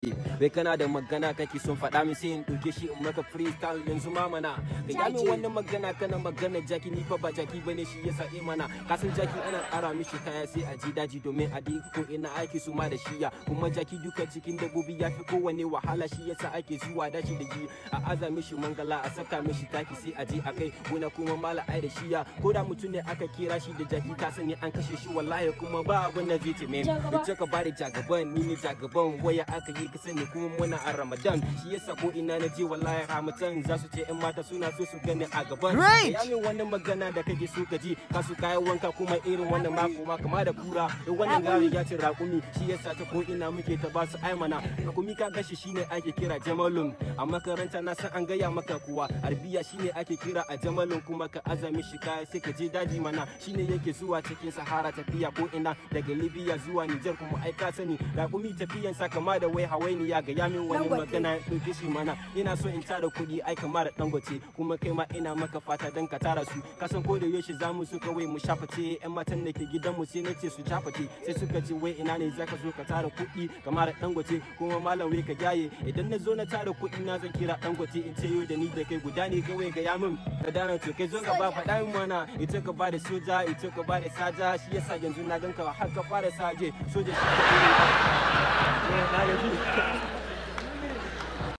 Wai kana da magana kake son faɗa min sai in ɗauke shi in maka freestyle yanzu ma mana. Ka yi min wannan magana kana magana jaki ni fa ba jaki bane shi yasa eh mana. Ka san jaki ana ƙara mishi kaya sai a ji daji domin a dai ko ina aiki su ma da shiya. Kuma jaki duka cikin dabbobi ya fi kowane wahala shi yasa ake zuwa dashi da shi. A aza mishi mangala a saka mishi taki sai a je a kai gona kuma mala ai da shiya. Ko da mutum ne aka kira shi da jaki ka sani an kashe shi wallahi kuma ba abin da zai tame. Ita ka bada jagaban ni ne jagaban waya aka yi ka sani kuma muna a Ramadan shi yasa ko ina na je wallahi Ramadan za su ce 'yan mata suna so su gani a gaban. Great! Ya min wannan magana da kake so ka ji ka su kayan wanka kuma irin wannan mako ma kama da kura da wannan gari ya ce raƙumi shi yasa ta ko ina muke ta ba su aimana raƙumi ka gashi shine ake kira jamalun a makaranta na san an gaya maka kuwa arbiya shine ake kira a jamalun kuma ka azami shi kaya sai ka je daji mana shine yake zuwa cikin sahara tafiya ko ina daga libya zuwa nijar kuma ai ka sani raƙumi tafiyan sa kama da wai hawainiya ga yamin wani Dangote. magana ɗauke shi mana ina so in tara kuɗi ai kama da dangote kuma kai ma ina maka fata dan ka tara su kasan ko da yaushe za mu so kawai mu shaface yan matan da ke gidan mu sai nace su shaface sai suka ce wai ina ne zaka zo ka tara kuɗi kamar da dangote kuma malam wai ka jaye idan na zo na tara kuɗi na zan kira dangote in ce yau da ni da kai guda ne kawai ga yamin ka dana to kai zo ka ba faɗa min mana ita ka ba da soja ita ka ba da saja shi yasa yanzu na ganka har ka fara saje soja shi ka na gaji